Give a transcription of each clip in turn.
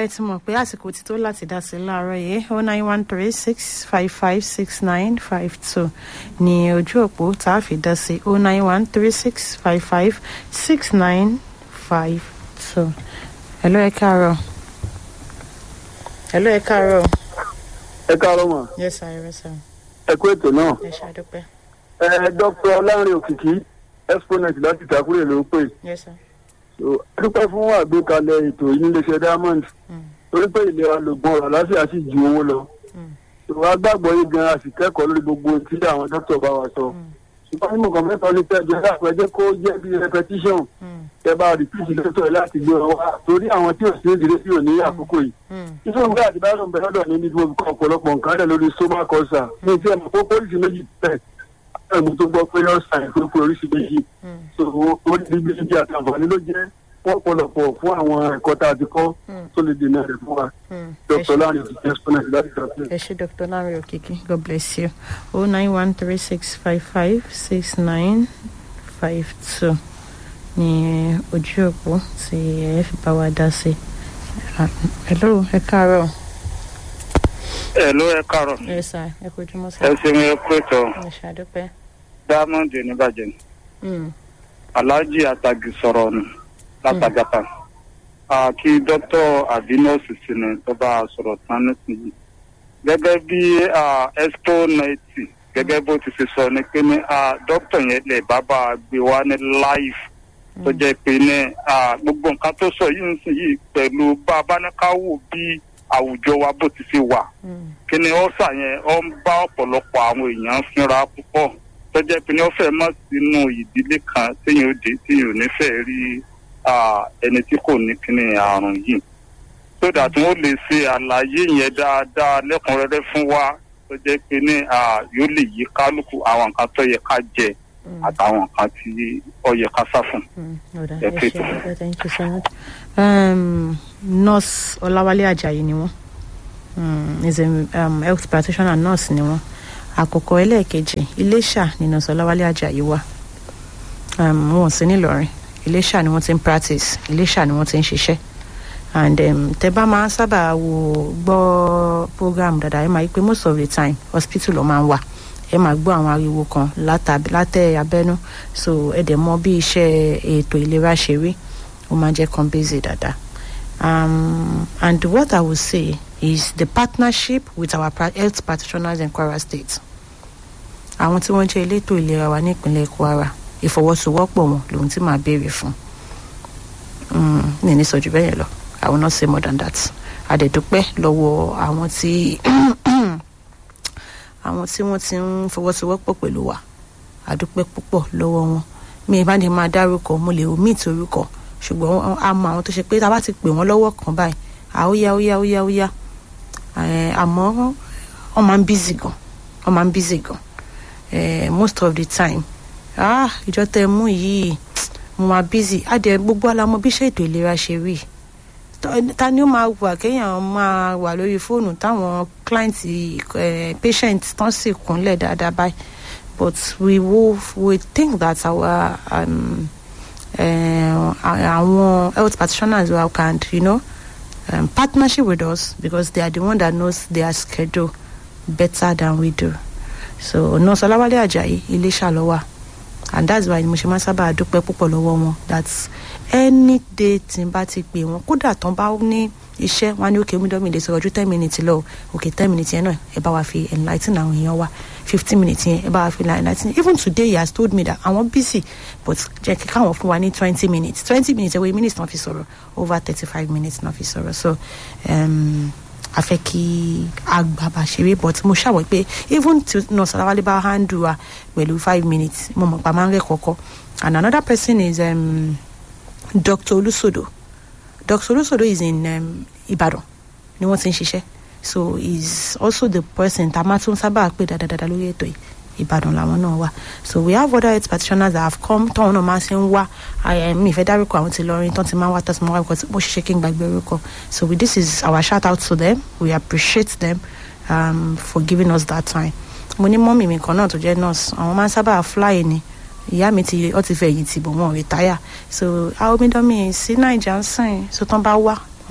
ẹ ti mọ̀ pé àsìkò ti tó láti dá sí láàárọ̀ yìí oh nine one three six five five six nine five two ní ojú òpó tá a fi dá sí oh nine one three six five five six nine five two. hello ẹ káàárọ̀. hello ẹ káàárọ̀. ẹ káàárọ̀ mọ̀ yes sir yes sir ẹ kú ètò náà ẹ ṣàdúpẹ́ ẹ dr ọlárin òkìkí exponent láti ìtàkùrẹ̀ ló ń pè yes sir. so a dúpẹ́ fún àgbékalẹ̀ ètò yìí níléeṣẹ́ diamond Mm. torí pé ìlera lògbọ́n ọ̀rọ̀ àlàáfíà sì ju owó lọ Mm. so a gbàgbọ́ yìí gan a sì kẹ́kọ̀ọ́ lórí gbogbo ohun tí àwọn dókítà bá wa sọ Mm. ṣùgbọ́n nínú kan mẹ́ta ní pẹ́ẹ́jọ láàpẹ́ jẹ́ kó jẹ́ bí repetition Mm. tẹ́ bá rìpíìtì dókítà láti gbé wọn wá torí àwọn tí ò sí ìdílé sí òní àkókò yìí Mm. nítorí pé àti báyọ̀ ń bẹ lọ́dọ̀ ní níbi olùkọ́ ọ̀pọ̀lọpọ̀ nǹkan rẹ̀ lórí soma kọ́sà ní tí ẹ̀mọ̀ kókó oríṣi méjì tẹ̀ ẹ̀mú tó gbọ́ pé ọ̀sán ìfúnpọ̀ oríṣi méjì Mm. so ó ní ibi ibi àti àǹfààní ló jẹ́ fún ọ̀pọ̀lọpọ̀ fún àwọn ẹ̀kọ́ tá a ti kọ́ Mm. tó lè dènà rẹ̀ fún wa Mm. Ẹ dr ṣé. láàrin òkìkí exponent láti ìtàkùn. ẹ ṣé dr lanre okiki god bless you oh nine one three six five five six nine five two ní ojú òpó tí ẹ fi bá wa dá sí. Ah, hello ẹ káàárọ̀. ẹ ló ẹ kárọ ẹ sà ẹ kojú mọ́ sà ẹ ṣeun ẹ kó ètò ẹ ṣàdúpẹ́. diamond oníbàjẹ́ Mm, alhaji atagi sọ̀rọ̀ nù látàgàtà kí dókítà àbí nọ́ọ̀sì sí ni tó bá a sọ̀rọ̀ tán nísìnyí gẹ́gẹ́ bí expo ninety gẹ́gẹ́ bó ti ṣe sọ ni pé ní ah, dókítà yẹn lè bá bá a gbé wá ní live tó jẹ́ pé ní ah, gbogbo nǹkan tó sọ yìí nísìnyí pẹ̀lú bá a bá ní ká wò bí àwùjọ wa bó ti ṣe wà mm, kíni ọ̀sà yẹn ọ ń bá ọ̀pọ̀lọpọ̀ àwọn èèyàn fínra púpọ̀ tó jẹ́ pé ní ó fẹ́ mọ́ sínú ìdílé kan téèyàn ó dé téèyàn ò ní fẹ́ rí ah, ẹni tí kò ní kíni àrùn yìí so that wọ́n lè ṣe àlàyé yẹn dáadáa lẹ́kùnrẹ́rẹ́ fún wa tó jẹ́ pé ní ah, yóò lè yí kálukú àwọn nǹkan tó yẹ ká jẹ mm, àtàwọn nǹkan tí ó yẹ ká sá fún. mm. Ọ̀dà, Ẹ ẹ pé ṣé tó. àdúpẹ́, thank you so much. Um, nurse ọláwálé ajayi ni wọ́n um, is a um, health practitioner nurse ni wọ́n àkọ́kọ́ ẹlẹ́ẹ̀kejì iléṣà ni nurse ọláwálé ajayi wà um, wọn ò sí nílọrin iléṣà ni wọ́n ti ń practice iléṣà ni wọ́n ti ń ṣiṣẹ́ and um, tẹ bá máa ń sábà wo gbọ́ program dáadáa ẹ máa rí pé most of the time hospital ló máa ń wà ẹ máa gbọ́ àwọn ariwo kan látà- látẹ̀ abẹ́nú so ẹ dẹ̀ mọ bí iṣẹ́ ètò ìlera ṣe rí ó máa jẹ́ kan busy dáadáa um, and what I would say is the partnership with our pra- health practitioners in Kwara State àwọn tí wọ́n jẹ́ elétò ìlera wa nípínlẹ̀ Kwara ìfọwọ́sowọ́pọ̀ wọn lòun tí màá béèrè fún Mm, ní ní sọjú bẹ́ẹ̀ yẹn lọ I will not say more than that àdẹ̀dúpẹ́ lọ́wọ́ àwọn tí àwọn tí wọ́n ti ń fọwọ́sowọ́pọ̀ pẹ̀lú wa àdúpẹ́ púpọ̀ lọ́wọ́ wọn mi ì bá ní máa dárúkọ mo lè omit orúkọ ṣùgbọ́n a mọ àwọn tó ṣe pé tá a bá ti pè wọ́n lọ́wọ́ kan báyìí àóyá óyá óyá óyá Eh, àmọ́ wọ́n máa ń busy gan wọ́n máa ń busy gan Eh, most of the time ah ìjọ tẹ mú yìí mo máa busy adẹ gbogbo alamọ bí iṣẹ́ ètò ìlera ṣe rí Tọ́- ta ni ó máa wà kéèyàn máa wà lórí fóònù táwọn client eh, patient tán sì kúnlẹ̀ dáadáa báyìí but we will we think that our um, uh, àwọn health practitioners well can you know um, partnership with us because they are the one that knows their schedule better than we do so nurse ọláwálé ajayi iléṣà ló wà and that's why mo ṣe máa ń sábà dúpẹ́ púpọ̀ lọ́wọ́ wọn that any day tí n bá ti pè wọ́n kódà tán bá ní iṣẹ́ wọn á ní òkè omidan mi lè sọ̀rọ̀ ju ten minutes lọ òkè ten minutes yẹn náà ẹ bá wa fi enlightening àwọn èèyàn wa fifteen minutes yẹn ẹ bá wa fi enlightening even today he has told me that àwọn busy but jẹ́ kí káwọn fún wa ní twenty minutes twenty minutes ẹ̀wọ̀ minutes náà fi sọ̀rọ̀ over thirty five minutes náà fi sọ̀rọ̀ so um, a fẹ́ kí agbábà ṣeré but mo ṣàwọ̀ pé even tí nurse aláwálé bá handle wa pẹ̀lú five minutes mo mọ̀ pa máa ń rẹ̀ kọ́kọ́ and another person is um, Dr. Olusodo Dr. Olusodo is in um, Ibadan ni wọ́n ti ń ṣiṣẹ́ so is also the person tá a máa tún sábà pè dáadáa lórí ètò yìí Ìbàdàn làwọn náà wà so we have other health practitioners that have come tọ́wọn náà máa ṣe ń wá I- mi ìfẹ́ dárúkọ àwọn ti lọrin tán ti máa ń wá tán ti máa ń wá because bó ṣe ṣe kí n gbàgbé orúkọ so we, this is our shout out to them we appreciate them um, for giving us that time mo ní mọ́mì mi kan náà tó jẹ́ nurse àwọn máa ń sábà fly ni ìyá mi ti ọ ti fẹ̀yìn tì bọ̀ wọn ò retire so àwọn omidan mi sí naija ń sìn so tán bá wá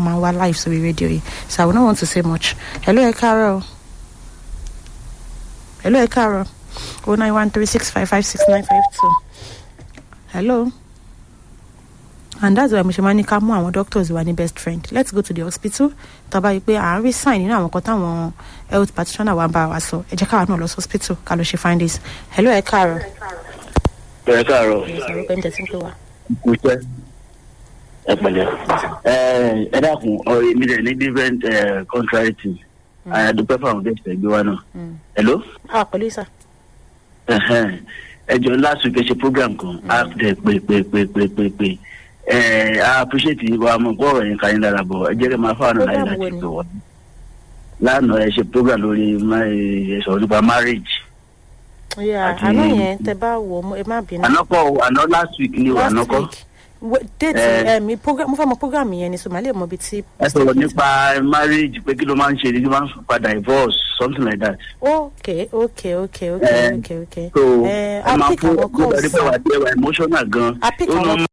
máa wá live sórí rédíò yìí so i will not want to say much hello ẹ káàárọ̀ o. hello ẹ káàárọ̀ o nine one three six five five six nine five two hello and that's why mo ṣe máa ní ká mú àwọn doctors wa ní best friend let's go to the hospital tàbá yìí pé à ń rí sign nínú àwọn kan táwọn health practitioner wa ń bá wa sọ ẹ jẹ́ káwa náà lọ sí hospital ká lọ ṣe findings hello ẹ káàárọ̀ ẹ káàárọ̀ ìṣòro pé ń tẹ̀sí pé wa. kú iṣẹ́ ẹ pẹ̀lẹ́ ẹ ẹ dákun ọ̀rọ̀ èmi rẹ̀ ní different eh, contrary things àyàdúpẹ́ fáwọn bẹ́ẹ̀ tẹ̀ gbé wa náà hello ah pẹ̀lú ìsà ẹ̀hẹ́n. ẹ jọ last week ẹ ṣe program kan a dẹ̀ pé pé pé pé pé pé ẹ a appreciate wa mọ̀ kó ọ̀rọ̀ yẹn ká yín dára bọ̀ ẹ jẹ́ kí n máa fáwọn náà láyé Program wo láti ni? pè wọ́n lánàá ẹ ṣe program lórí ma- ẹ sọ̀rọ̀ nípa marriage yeah Àti- àná yẹn tẹ bá wò ó ẹ má bínú. ànákọ́ àná last week ni o last ànákọ́ week Wait, date Eh. ẹ mi program mo fẹ́ mọ program yẹn ni so màá lè mọ ibi tí. ẹ sọ̀rọ̀ nípa marriage pé kí ló máa ń ṣe ní kí ló máa ń fa divorce something like that. okay okay okay okay Eh, okay okay. so ẹ ẹ a máa pick fún àwọn gbogbo calls ẹni pé wà á jẹ́ wà emotional gan. a pick Ó àwọn normal